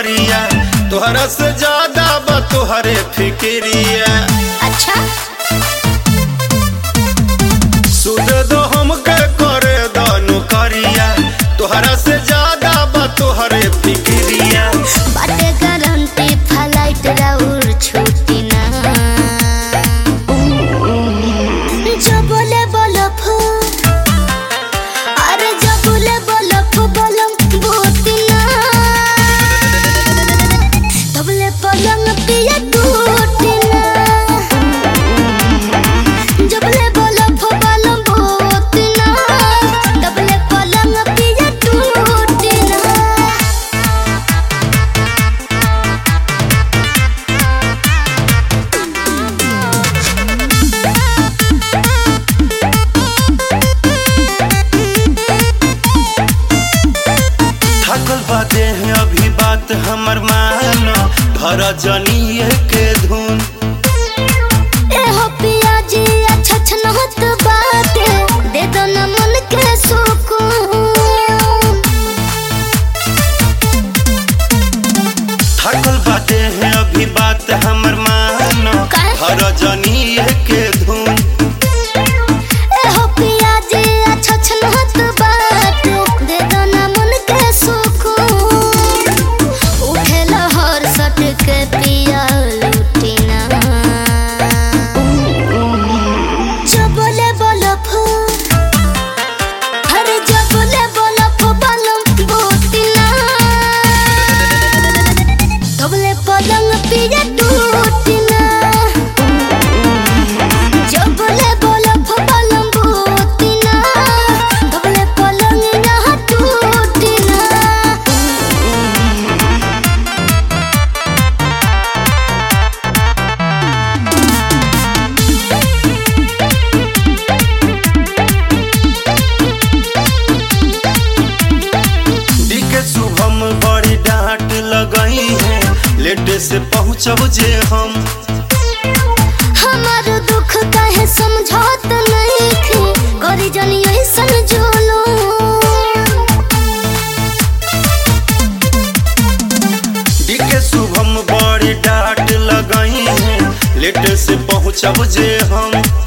करिया तोहरा से ज्यादा बा तोहरे फिक्रिया अच्छा सुध दो हमके करे दनु करिया तोहरा से ज्यादा बा तोहरे फिक्रिया बाटे गारंटी फ्लाइट राउर छुट्टी ना जो बोले बलफ अरे जो बोले बलफ बलम बोती ना तबले पलंग पिया टूटी ना जबले बलफ बलम बोती ना तबले पलंग पिया टूटी ना थकल बाते हैं अभी बात हमर मानो धर जनिए के धुन एहो पियाजी अच्छा छनहत बाटे दे दो न मन के सुकून थकल बाते हैं अभी बात हमर मानो का? धर जनिए के धुन एहो पियाजी अच्छा छनहत बाटे दे दो न मन के सुकून उठे लहर सट के पिया लुटी ना जो बोले बलफ अरे जो बोले बलफ बलम बोती ना तबले पलंग पिया टूटी ना जब बोले बलफ बलम बोती ना तबले पलंग यहाँ टूटी ना डी के शुभम बड़ी डांट लगई है लेट से पहुँचब जे हम हमार दुख काहे समझौत नहीं थी करी जनी ऐसन जोलो डी के शुभम बड़ी डांट लगई है लेट से पहुँचब जे हम